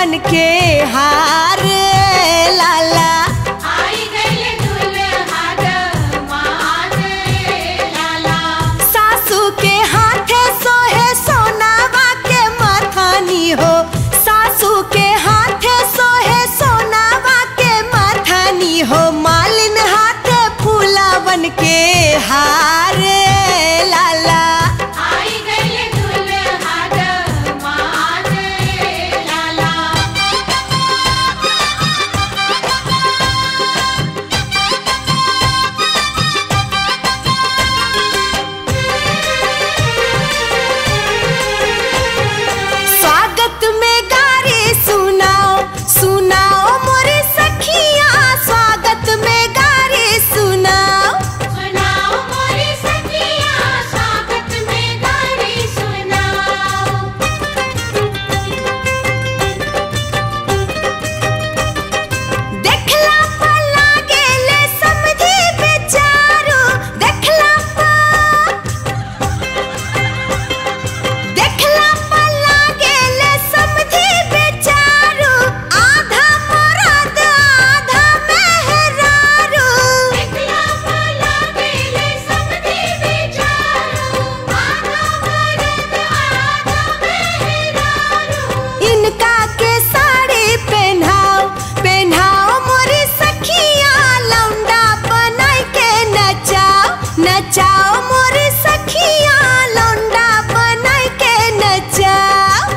फूलावन के हार लाला आई गइल दुल्हा दमाद लाला सासू के हाथे सोहे सोनावा के मथानी हो सासू के हाथे सोहे सोनावा के मथानी हो मालिन हाथे फूलावन के हार लाला आई गइल दुल्हा दमाद लाला स्वागत में गारी सुनाओ सुनाओ मोरे सखिया स्वागत में गारी सुनाओ सुनाओ मोरी सखिया स्वागत में गारी सुनाओ देखला पर लागेले समझी बेचारो देखला पर देखला पर लागेले समझी बेचारो आधा मरद आधा मेहरारू देखला भला गेले समधी बेचारो आधा मरद आधा मेहरारू इनका के साड़ी पहनाओ पहनाओ मोरी सखिया लौंडा बनाई के नचाओ नचाओ मोरी सखिया लौंडा बनाई के नचाओ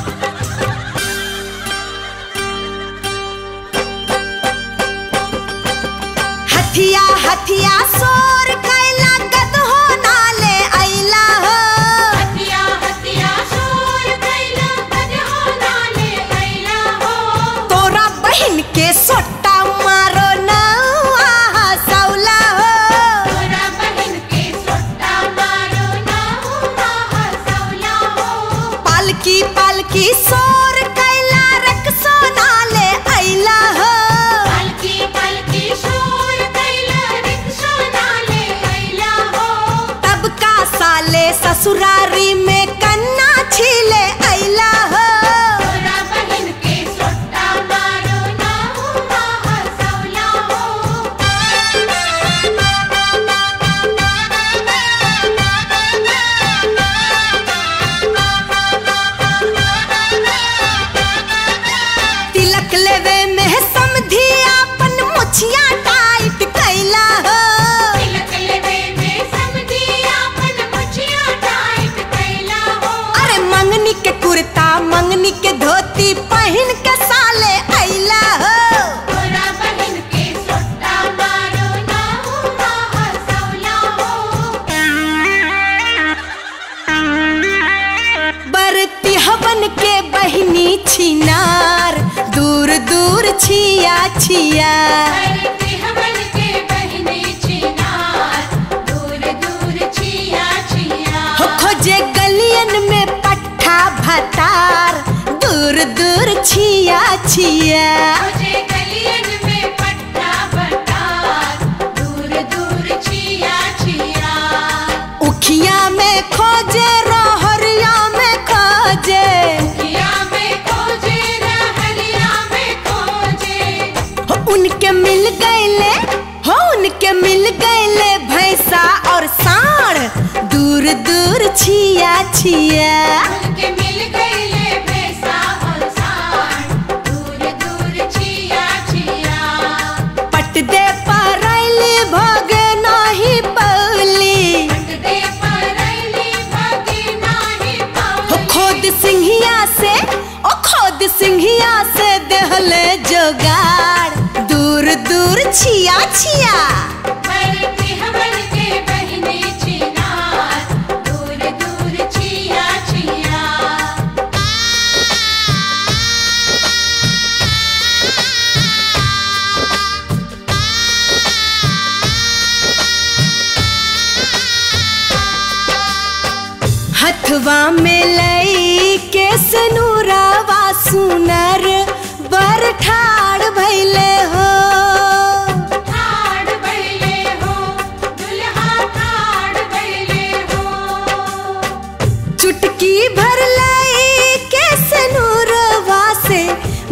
हथिया हथिया सोर कैला गदहो नाले ऐला हो हतिया हतिया शोर कैला गदहो नाले कैला हो तोरा बहिन के सोटा मारो नौआ हसौला हो तोरा बहिन के सोटा मारो ना हुआ हसौला हो पालकी पालकी सोर कैला रक सोनाले ऐला हो पलकी पलकी शोर कैला रिक्शा नाले कैला हो तब का साले ससुरारी में कन्ना छीले ऐला हो तोरा बहिन के सोटा मारो ना हुआ हसौला हो तिलक लेवे में समधी अपन मुछिया टाइट कैला हो तिलक लेवे में समधी आपन मुछिया टाइट कैला हो अरे मंगनी के कुर्ता मंगनी के धोती पहन के साले ऐला हो तोरा बहिन के सोटा मारो ना हुआ हसौला हो बरती हवन के बहिनी छिनार दूर दूर छिया छिया करती हमन के बहिनी छिनार दूर दूर छिया छिया हो खोजे गलियन में पट्ठा भतार दूर दूर छिया छिया मुझे गलियन में पट्टा बटार दूर दूर छिया छिया उखिया में खोजे रहरिया में खोजे किया में खोजे रहरिया में खोजे हो उनके मिल गईले हो उनके मिल गईले भैंसा और साढ़ दूर दूर छिया छिया उनके मिल गईले भैंसा और सांड दूर दूर छिया छिया पट दे परैली भोगे नाही पौली पट दे परैली भगी नाही हो पाऊली खोद सिंहिया से ओ खोद सिंहिया से देहले जोगाड़ दूर दूर छिया छिया बरती हमन के बहिनी छिनार दूर दूर छिया छिया हथवा में लई के सनूरावा सुनर बर ठाड़ भैले हो ठाड़ बैले हो दुल्हा ठाड़ बैले हो चुटकी भर लई के सनूरवा से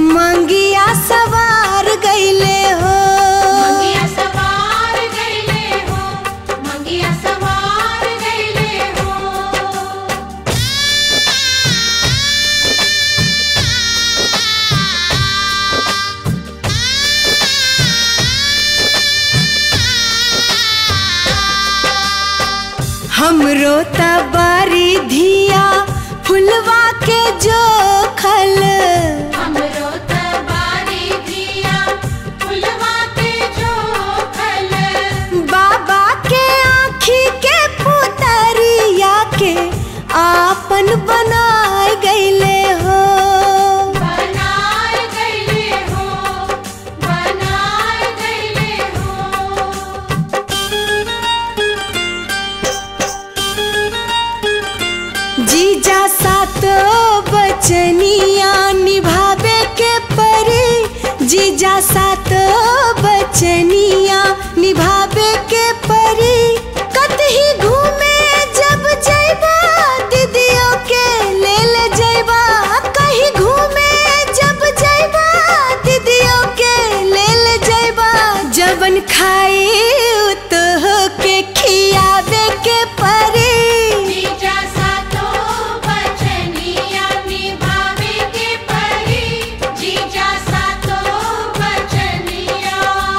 हमरो तबारी धिया फुलवा के जो खल हमरो तबारी दिया फुलवा के जो खल बाबा के आँखी के पुतरिया के आपन बनाए गईले हो बनाए गईले हो बनाए गईले हो जीजा सातो बचनिया निभावे के परी जीजा सातो बचनिया निभावे के परी कतही घूमे जब जैबा दीदियों के ले ले जैबा कहीं घूमे जब जैबा दीदियों के ले ले जैबा जबन खाई तो के खियावे के परी जीजा सातो बचनिया निभावे के परी जीजा सातो बचनिया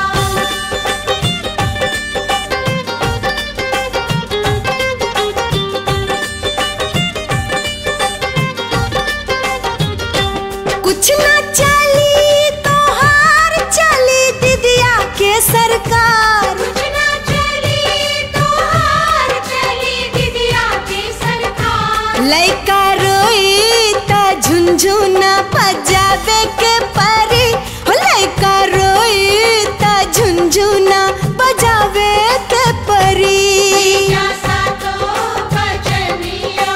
कुछ ना चली तो हार चली दीदिया के सरकार कुछ ना चली तो हार चली दीदिया की सरकार लइका रोई त झुनझुना बजावे के परी हो लइका रोई त झुनझुना बजावे के परी जीजा सातो बचनिया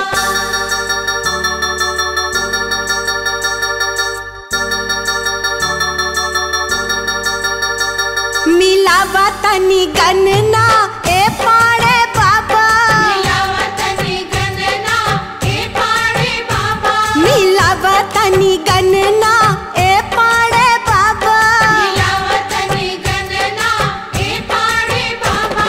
मिलावा तनी गनना ए पाड़े बाबा मिलावतनी गणना ए पाड़े बाबा मिलावा तनी गनना ए पाड़े बाबा मिलावतनी गणना ए पाड़े बाबा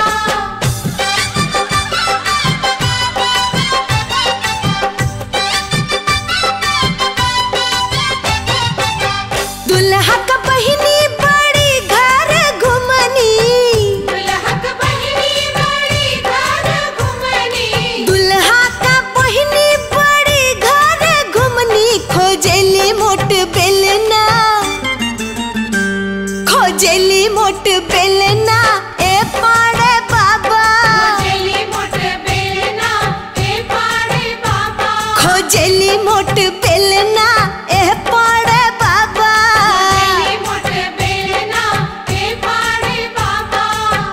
दुल्हा का बहिनी बड़ी घर घुमनी दुल्हक बहिनी बड़ी घर घुमनी दुल्हा का बहिनी बड़ी घर घुमनी खोजेली मोट बेलना खोजेली मोट बेलना ए पाड़े बाबा चली मोट बेलना ए पाड़े बाबा खोजेली मोट बेलना ए पाड़े बाबा चली मोट बेलना ए पाड़े बाबा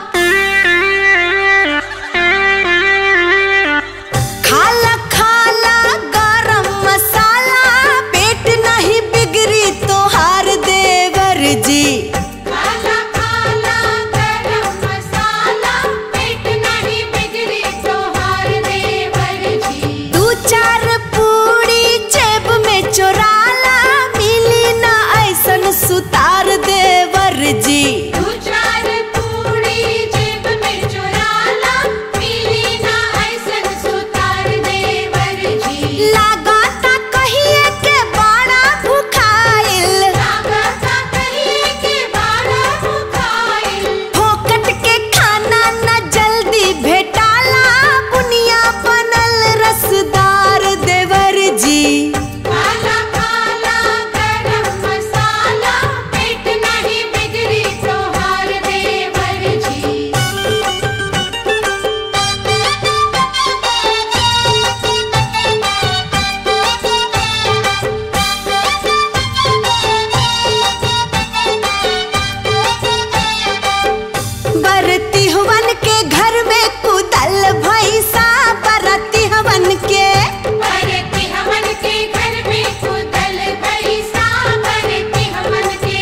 खाला खाला गरम मसाला पेट नहीं बिगड़ी तो हार देवर जी काला काला गरम मसाला पेट नहीं बिगड़ी तो हार देवर जी दू चार पूड़ी जेब में चोराला मिली ना ऐसन सुतार देवर जी दो चार पूरी जेब में चुराला मिली ना ऐसन सुतार देवर जी लगाता कहिए के बड़ा भुखाइल लागता कहिए के बाड़ा भुखाइल फोकट के खाना न जल्दी भेटाला बुनिया बनल रसदार देवर जी काला काला गरम मसाला पेट नहीं बिगड़ी तो हार देवर जी बरती हवन के घर में कुदल भैसा बरती हवन के बरती हमन के घर में कुदल भैसा बरती हमन के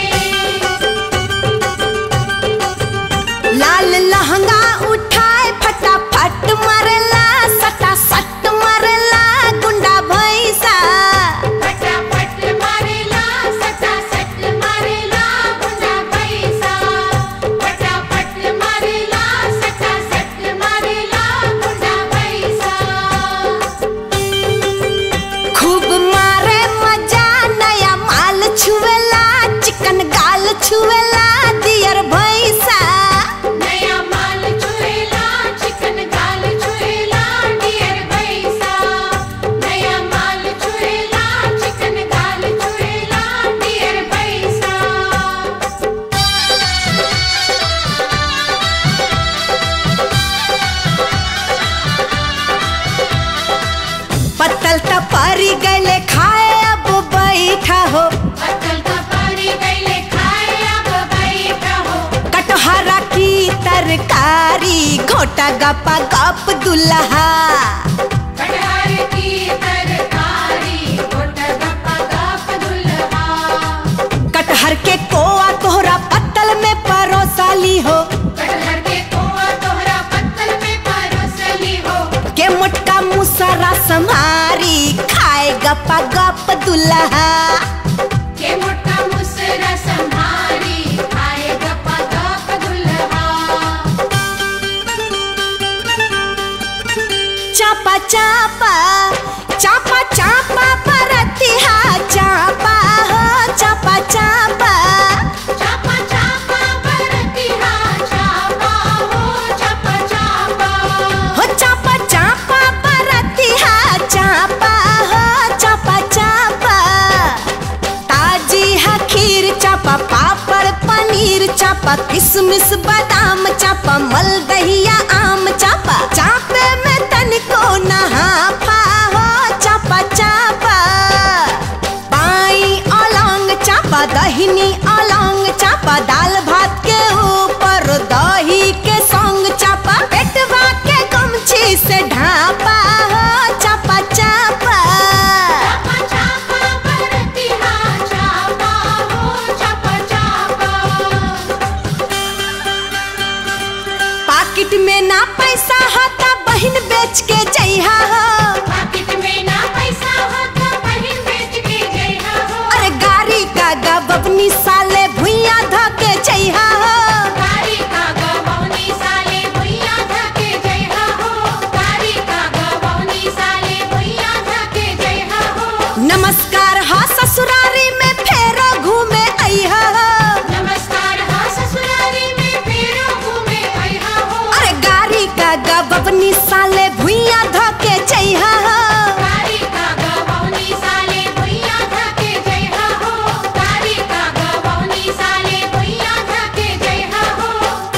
लाल लहंगा उठाए फटाफट मरला सटा सट मरला गुंडा भैसा फटाफट मारेला सटा सट मारेला गुंडा पैसा फटाफट मारेला सटा सट मारेला गुंडा पैसा खूब मारे मजा नया माल छुएला चिकन गाल छुएला दियर भैसा नया माल छुएला चिकन गाल छुएला मोटा गपा गप दुल्हा कटहर की तरकारी गोट गप्पा गप दुल्हा कटहर के कोआ तोहरा पत्तल में परोसाली हो कटहर के कोआ तोहरा पत्तल में परोसली हो के मोटका मुसरा समारी खाए गपा गप दुल्हा के मोटा मुसरा संभारी खाए गप्पा गप दुल्हा चापा चापा चापा चापा परतिहा चापा हो चापा चापा चापा चापा बरतिहा चापा हो चापा चापा हो चापा चापा परतिहा चापा हो चापा चापा ताजी है खीर चापा पापड़ पनीर चापा किशमिश बादाम चापा मलदहिया आम चापा चापे में तनिको नहा हो चापा चापा बाई अलंग चापा दहिनी अलंग चापा दाल भात के ऊपर दही के संग चापा पेटवा के गमछी से ढापा हो चापा चापा चापा चापा बरतिहा चापा हो चापा चापा पाकिट में ना पैसा होता बहिन बेच के जइहा हो पाकिट में ना पैसा हो तो बहिन बेच के जइहा हो अरे गाड़ी का गबनी साले भुइया धके जइहा हो कारी का गवौनी साले भुइया धके जइहा हो कारी का गवौनी साले भुइया धके जइहा हो नमस्कार हा ससुरारी में फेरो घूमे अइहा हो नमस्कार हा ससुरारी में फेरो घूमे आइहा हो अरे गाड़ी का गबनी साले भुइया धके जइहा हो कारी का गवौनी साले भुइया धके जइहा हो कारी का गवौनी साले भुइया धके जइहा हो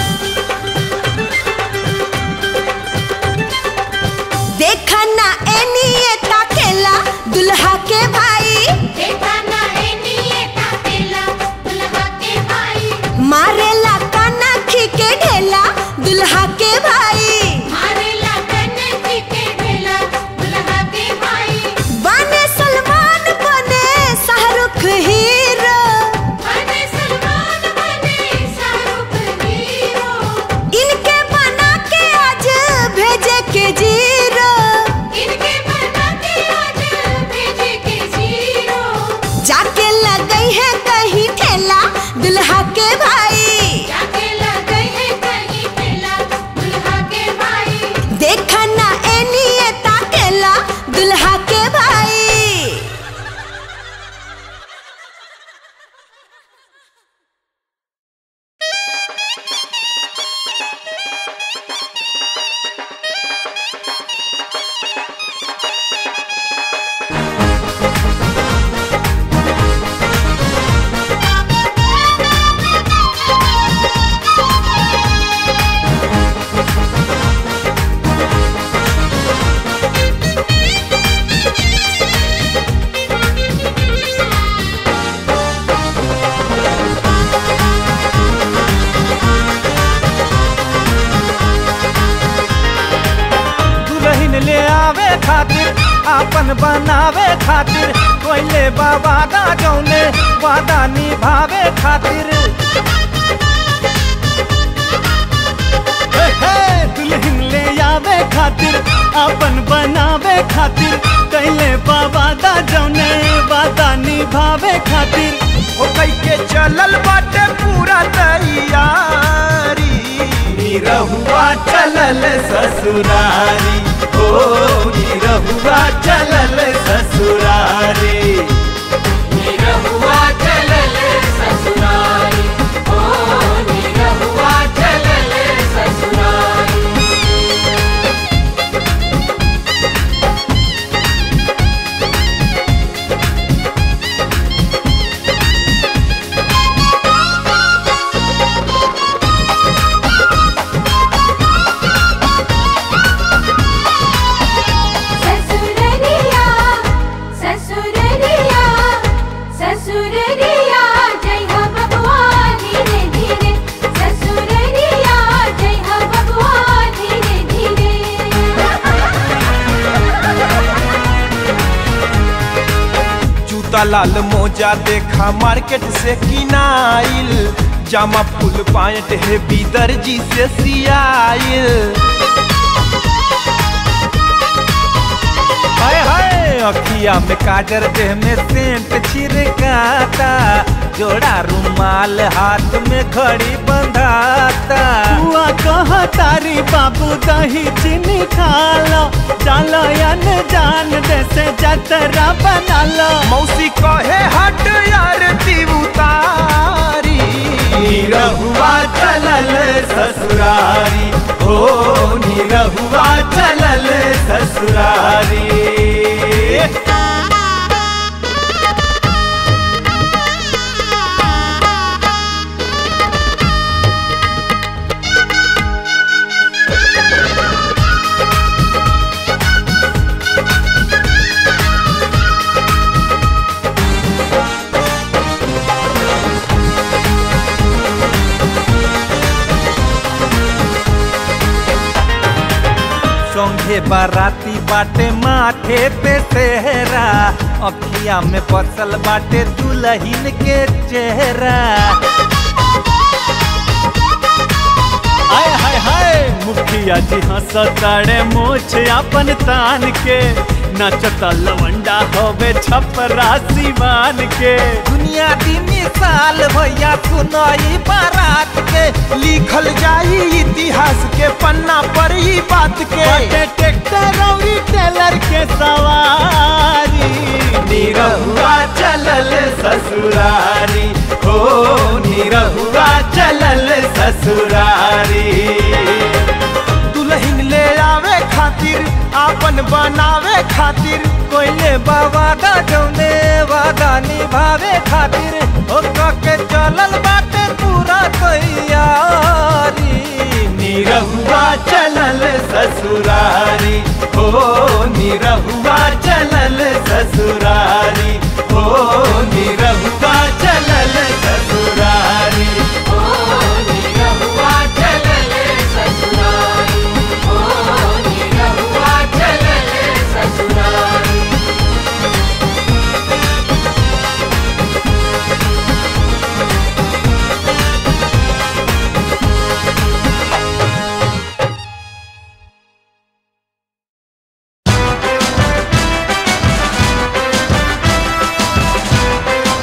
देखा ना एनिए ताकेला दुल्हा के भाई देखा ना एनिए ताकेला दुल्हा के भाई मारेला काना खी के ढेला दुल्हा के भाई मारेला कन्हई के ढेला दुल्हा के भाई बने सलमान बने शाहरुख हीरो बने सलमान बने शाहरुख हीरो इनके बना के आज भेजे के जीरो इनके बना के आज भेजे के जीरो जाके लगई है कहीं ठेला दुल्हा के भाई जाके लगे है कहीं ठेला दुल्हा के भाई देखा ना एनिए ताकेला दुल्हा के भाई दुल्हन ले आवे खातिर आपन बनावे खातिर कोइले बाबा दा जौने वादा निभावे खातिर हे, हे, दुल्हन ले आवे खातिर आपन बनावे खातिर कैले बाबा दा जौने वादा निभावे खातिर ओ कई के चलल बाटे पूरा तैयारी निरहुआ चलल ससुरारी ओ निरहुआ चलल ससुरारी निरहुआ चलल ससुरारी ओ निरहुआ चलल ससुरारी ससुररिया ससुररिया लाल मोजा देखा मार्केट से किनाइल जामा फुल पायट है दर्जी से सियाइल हाय हाय अखिया में काजर देह में सेंट छिड़काता जोड़ा रुमाल हाथ में घड़ी बंधाता हुआ कह तारी बाबू दही चीनी खा लो चलो अन जान जैसे जतरा बना लो मौसी कहे हट यार उतारी निरहुआ चलल ससुरारी हो निरहुआ चलल ससुरारी संघे बाराती बाटे माथे पे सेहरा अखिया में बसल बाटे दुल्हन के चेहरा हाय हाय हाय मुखिया जी हंसताड़े मोछ अपन तान के नचता लवंडा होवे छपरा सिवान के दुनिया दी मिसाल भैया सुनाई बारात के लिखल जाई इतिहास के पन्ना पर ही बात के बाटे ट्रैक्टर और टेलर के सवारी निरहुआ चलल ससुरारी हो निरहुआ चलल ससुरारी दुल्हन ले आवे खातिर आपन बनावे खातिर कोइले बाबा दा जौने वादा निभावे खातिर हो के चलल बाटे पूरा तैयारी निरहुआ चलल ससुरारी हो निरहुआ चलल ससुरारी हो निरहुआ चलल ससुरारी ओ निरहुआ चलले ससुरारी ओ निरहुआ चलले ससुरारी निरहुआ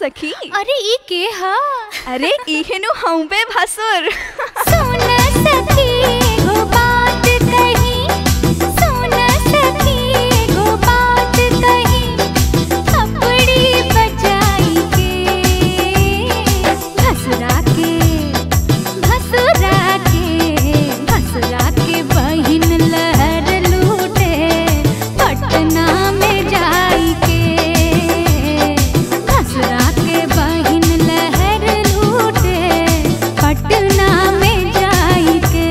सखी अरे ई के हा अरे इहेनु हम पे भसुर सुन सखी एगो बात कही सुन सखी एगो बात कही अपड़ी बजाई के भसुरा के भसुरा के भसुरा के बहिन लहर लूटे पटना में जाई के भसुरा के बहिन लहर लूटे पटना में जाई के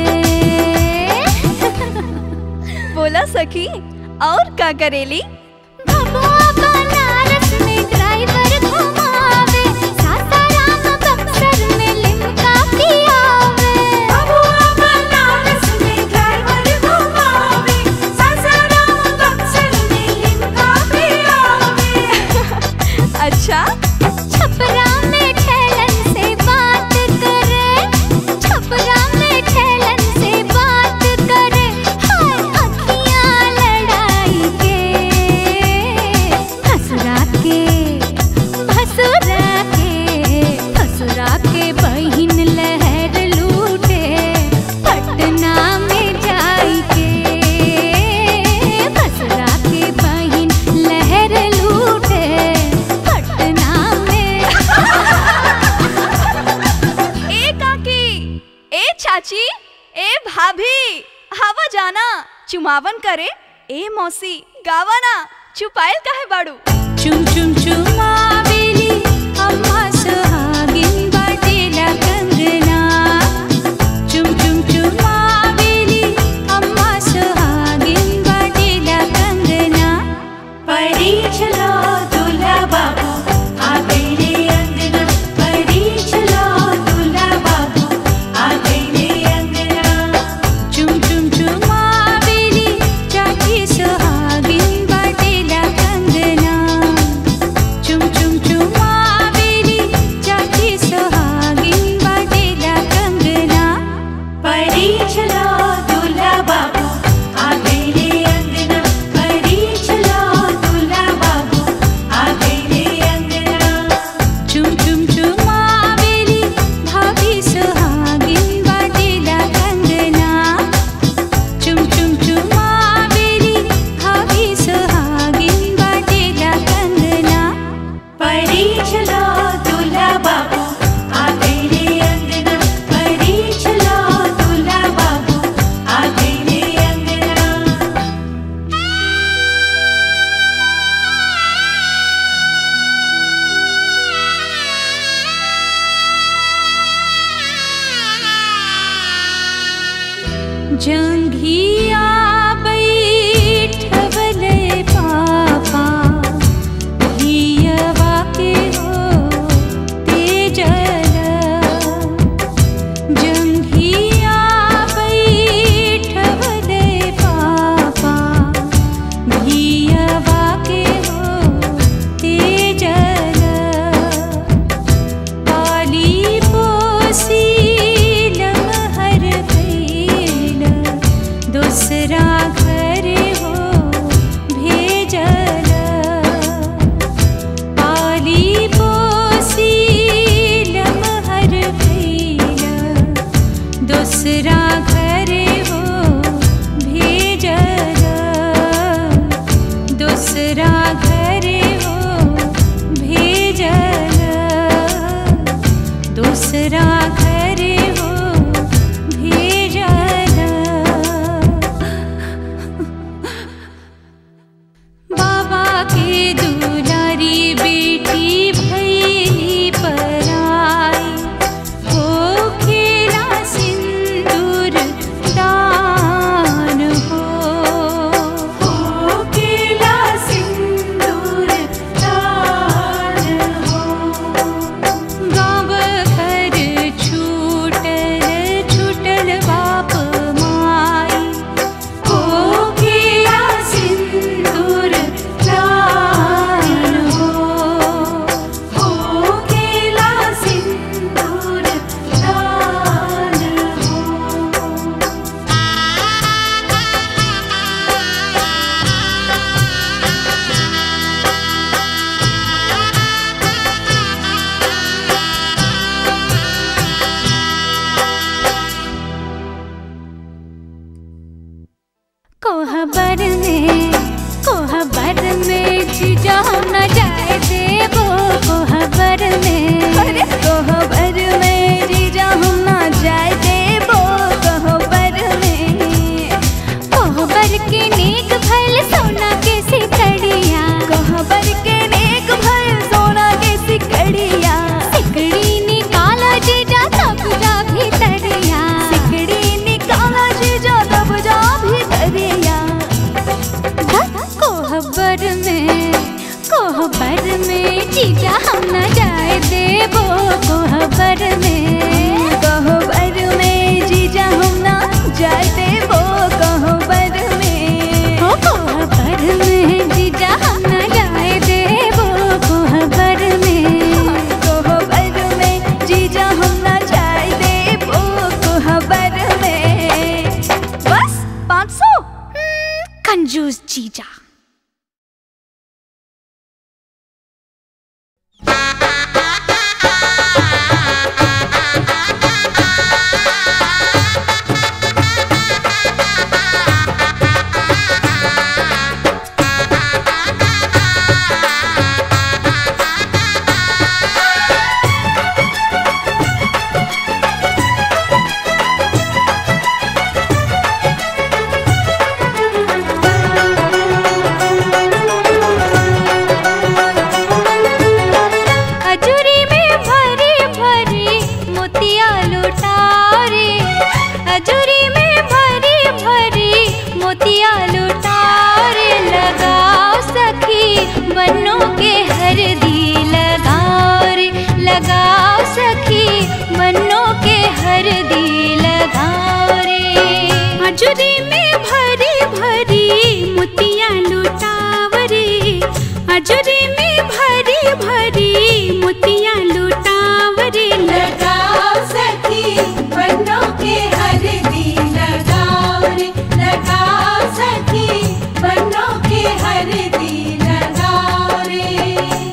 बोला सखी और का करेली भगवा बनारस में ड्राइवर घुमावे सासाराम बक्सर में लिमका पियावे भगवा बनारस में ड्राइवर घुमावे सासाराम बक्सर में लिमका पियावे अच्छा छपरा में ठेलन से बात करे छपरा में ठेलन से बात करे हाय अखियां लड़ाई के भसुरा के भसुरा के भसुरा के बहिन लहर लूटे पटना में जाई के भसुरा के बहिन लहर लूटे पटना में ए काकी ए चाची ए भाभी हवा जाना चुमावन करे ए मौसी गावाना चुपायल काहे बाड़ू चुम चुम चुमावेली अम्मा सुहागिन बाटेला कंगना चुम चुम चुमावेली अम्मा सुहागिन बाटेला कंगना परी चलो दूल्हा बाबू आ गई रे अंगना परी चलो दूल्हा बाबू आ गई रे अंगना चुम चुम चुमावेली चाची सुहागिन बाटेला कंगना चुम चुम चुमावेली चाची सुहागिन बाटेला कंगना परी चलो दूल्हा बाबू आ गई रे अंगना परी चलो दूल्हा बाबू आ गई रे अंगना चुम चुम चुमावेली भाभी सुहागिन बाटेला कंगना चुम चुम चुमावेली भाभी सुहागिन बाटेला कंगना परी चलो दूल्हा बाबू आ गई रे अंगना परी चलो दूल्हा बाबू आ गई रे अंगना जंघिया बैठवले पापा हियवा के हो तेजल जंघिया बैठवले पापा हियवा के हो तेजल पाली पोसी लमहर भैल दूसरा घर हो भेजल पाली पोसी लमहर भैल दूसरा घर हो भेजल दूसरा घर हो भेजल दूसरा घर हो भेजल बाबा के दुलारी बेटी भैली पराई हो खेला सिंदूर दान कोहबर में अरे कोहबर में जीजा हम ना जाए देबो कोहबर में कोहबर के नेक भल सोना के सिकड़िया कोहबर के नेक भर सोना के सिकड़िया सिकड़ी निकाला जीजा तब जा भीतरिया सिकड़ी निकाला जीजा तब जा भीतरिया कोहबर में कोहबर में जीजा हम न जाए देबो कोहबर में कोहबर में जीजा हम ना जाए देबो कोहबर में हो कोहबर में जीजा हम न जाए देबो कोहबर में कोहबर में जीजा हम ना जाए देबो कोहबर में बस पाँच सौ कंजूस जीजा अजूरी में भरी भरी मोतिया लुटारे अजूरी में भरी भरी मोतिया लुटारे लगाओ सखी बनो के हरदी लगाओ रे लगाओ सखी बनो के हरदी लगाओ रे अजूरी में भरी भरी मोतिया लुटावरे अजूरी में भरी भरी मोतिया लुटावरे लगाओ सखी बनो के हरदी लगाओ रे लगाओ सखी बनो के हरदी लगाओ रे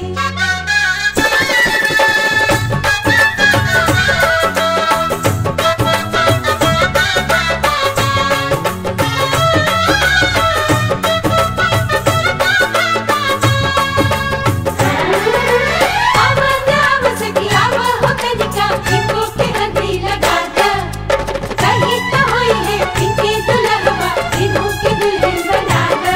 अब गाव सखी अब हो कनिका इनको के हरदी लगा दे कहीं तो होई है इनके दुल्हवा इनको के दुल्हन बना दे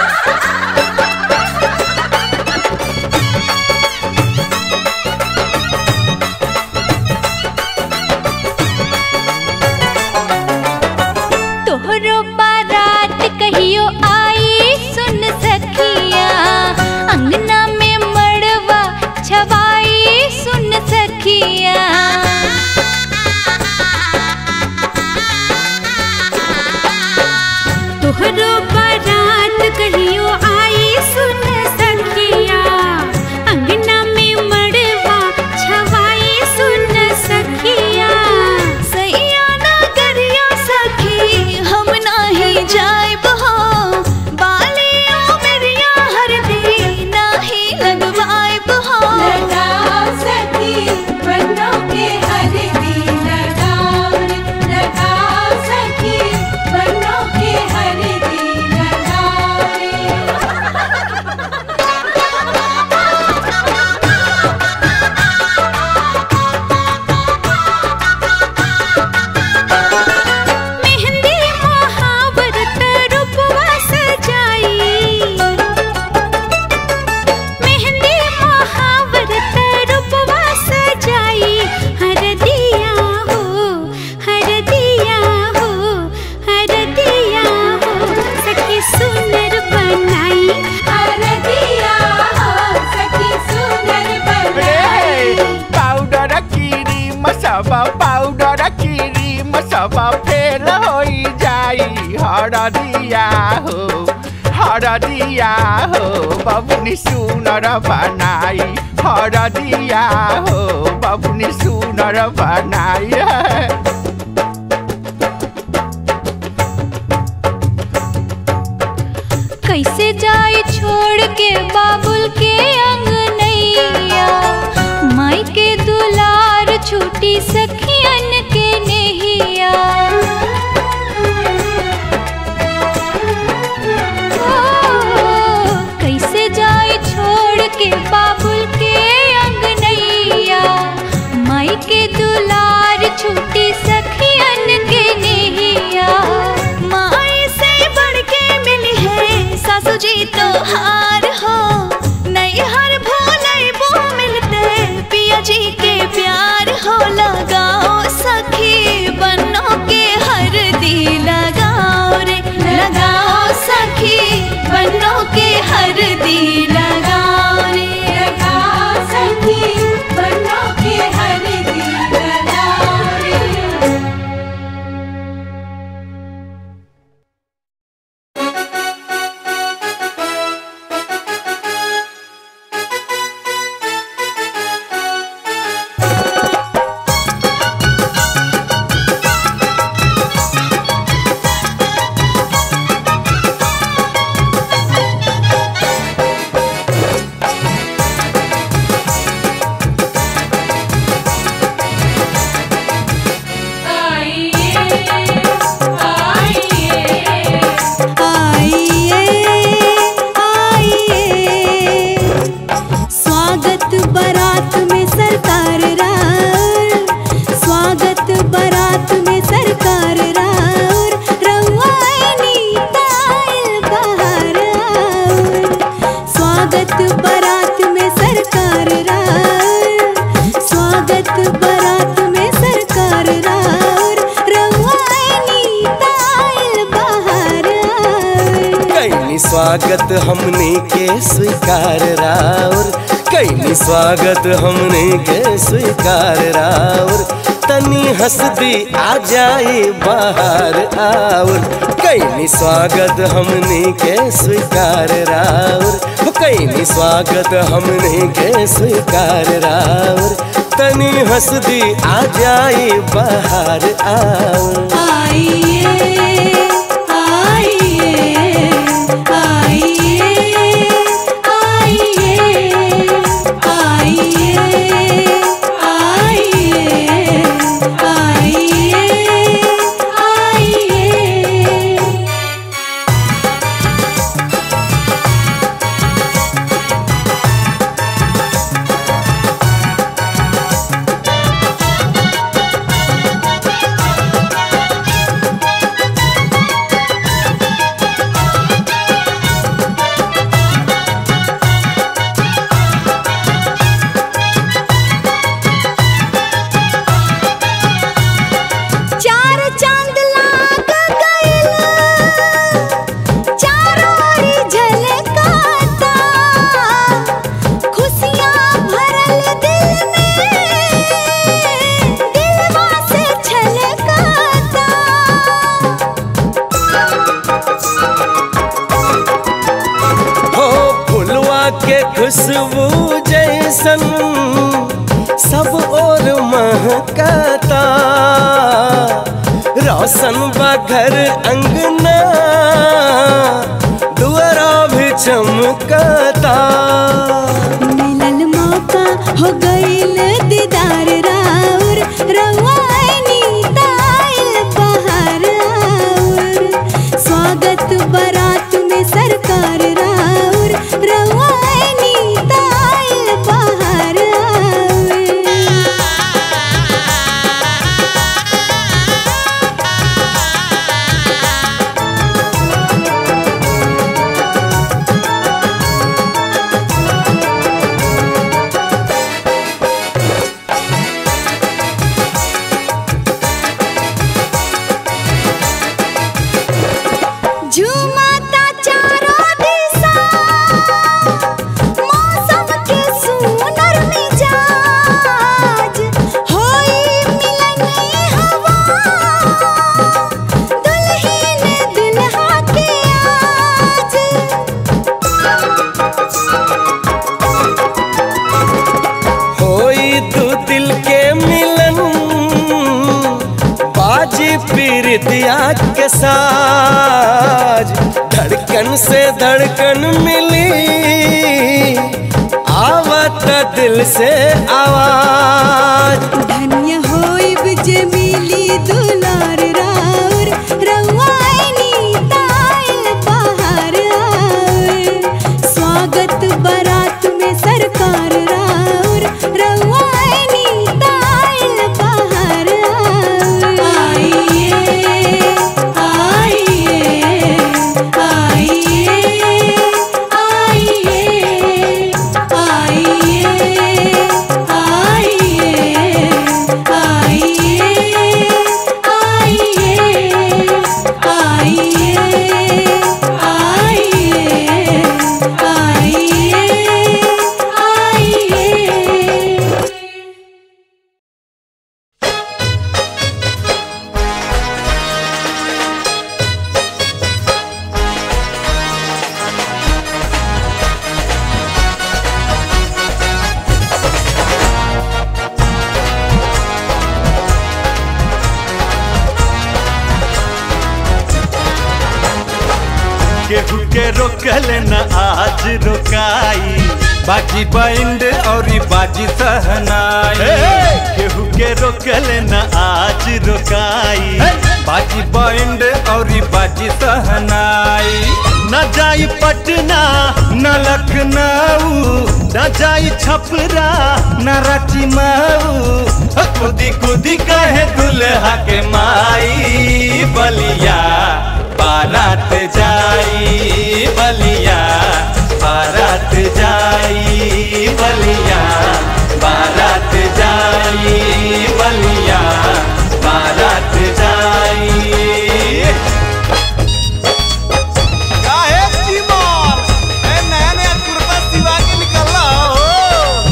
तोहरो बारात कहियो आई सुन सखिया अंगना में मड़वा छवाई सुन सखिया तोहरो बारात कहियो आई सुन सखिया अंगना में मड़वा छवाई सुन सखिया सैया ना करिया सखी हम नाही जाइब हो बालिया मेरिया हरदी नाही लगवाइब हो लगाओ सखी बनो के हरदी लगाओ रे लगाओ सखी बनो के हरदी लगाओ रे मेहंदी महावरत रूपवा सजाई मेहंदी महावरत रूपवा सजाई हर दिया हो हर दिया हो हर दिया हो सखी सुंदर बनाई हरदिया हो सखी सुंदर बनाई पाउडर किरी मसबा पाउडर किरी मसबा फेल होई जाई हरदिया हो हरदिया हो बबुनी सुनर बनाई हरदिया हो बबुनी सुनर बनाई कैसे जाए छोड़ के बाबुल के अंगनैया माई के दुलार छूटी सखियन के नेहिया ओ, कैसे जाए छोड़ के बाबुल के अंगनैया त्योहार हो नैहर भोलैबो मिलते पिया जी के प्यार हो लगाओ सखी बनो के हर दी लगाओ रे लगाओ सखी बनो के हर दी लगाओ रे लगाओ सखी बनो के हर दी लगाओ रे आइए आइए स्वागत बारात में सरकार रार स्वागत बारात में सरकार रार रवानी तायल बहार आउर। स्वागत बारात में सरकार रार स्वागत बारात में सरकार रार रवानी तायल बहार आउर। कैनी स्वागत हमने के स्वीकार राउर कैनी स्वागत हमने के स्वीकार राउर तनी हंस दी आ जाए बाहर आउर कैनी स्वागत हमने के स्वीकार राउर हो कैनी स्वागत हमने के स्वीकार राउर तनी हंस दी आ जाए बाहर आउर आइए आइए आइए आइए आइए आइए आइए आइए चार चांद लाग गइल चारों ओरी झलकाता खुशियाँ भरल दिल में दिलवा से छलकाता हो फुलवा के खुशबू जैसन सब और महकाता रोशन बा घर अंगना दुआरा भी चमकाता मिलल मौका हो गइल दीदार राउर रवानी ताइल बहार आउर स्वागत बारात में सरकार राउर रवानी ताइल बहार आउर झूमता चारों दिशा मौसम के सुनर मिजाज होई मिलनी हवा दुल्हन दुल्हा के आज होई तू दिल के मिलन बाजी पीरितिया के साज धड़कन से धड़कन मिली आवत दिल से आवाज धन्य होइब जे मिली दुलार राउर रवानी ताइल बहार आउर स्वागत बारात में सरकार राउर रवानी ताइल बहार आउर आइए आइए आइए केहू के रोकल न आज रोकाई बाजी बैंड और बाजी सहनाई केहू के रोकल न आज रोकाई बाजी बैंड और बाजी सहनाई न जाई पटना न लखनऊ न जाई छपरा न रांची मऊ खुदी खुदी कहे दुल्हा के माई बलिया बारात जाई बलिया बारात जाई बलिया बारात जाई बलिया बारात जाई काहे चीमर ए नया नया कुर्ता सिवा के निकलला हो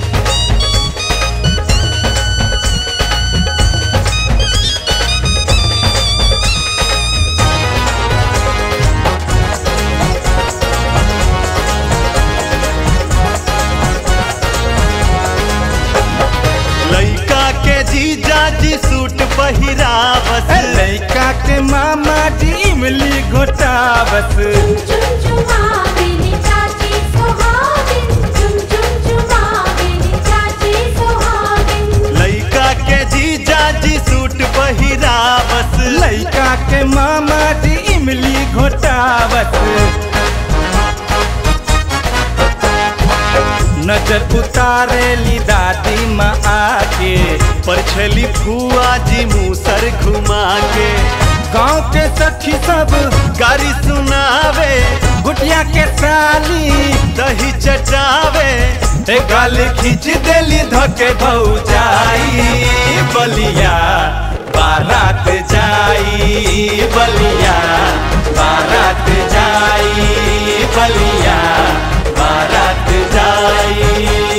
लइका के जीजा जी सूट पहिरावस लड़का के मामा जी इमली घोटावस चुमचुमावेली चाची सुहागिन चुमचुमचुमावेली चाची सुहागिन लइका के जीजा जी सूट पहिरावस लड़का के मामा जी इमली घोटावस नजर उतारेली दादी माँ आके परछली फुआ जी मूसर घुमा के गाँव के सखी सब गारी सुनावे गुटिया के साली दही चटावे ए गाल खींच देली धके भौजाई बलिया बारात जाई बलिया बारात जाई बलिया बारात जाई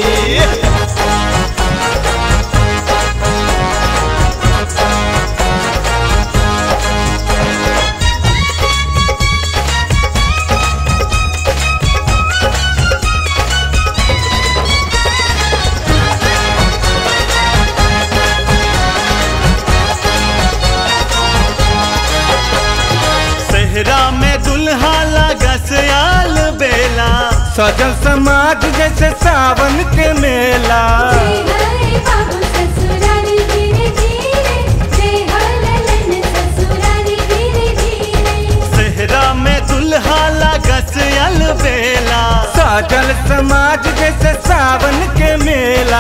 सेहरा में दुल्हा लगस आल बेला सजल समाज जैसे सावन के मेला जय हरे बाबू ससुरारी धीरे धीरे जय हललन ससुरारी धीरे धीरे सेहरा में दुल्हा लगस आल बेला सजल समाज जैसे सावन के मेला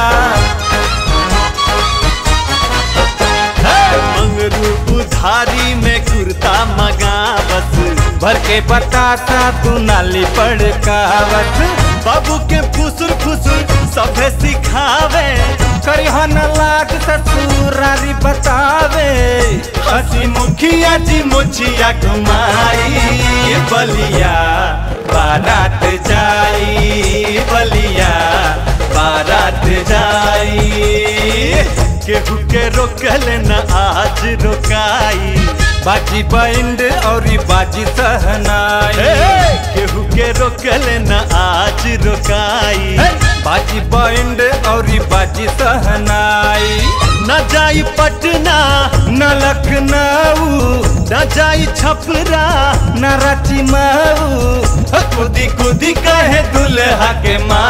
मंगरू उधारी में कुर्ता मगावत भर के बतासा तू नाली पड़कावत बाबू के फुसुर फुसुर सभे सिखावे करिह न लाग ससुरारी बतावे हसी मुखिया जी मुछिया घुमाई बलिया बारात जाई बलिया बारात जाई केहू के रोकल न आज रोकाई बाजी बैंड और बाजी सहनाई केहू के रोकल न आज रोकाई बाजी बैंड और बाजी सहनाई न जाई पटना न लखनऊ न जाई छपरा न रांची मऊ खुदी खुदी कहे दुल्हा के माँ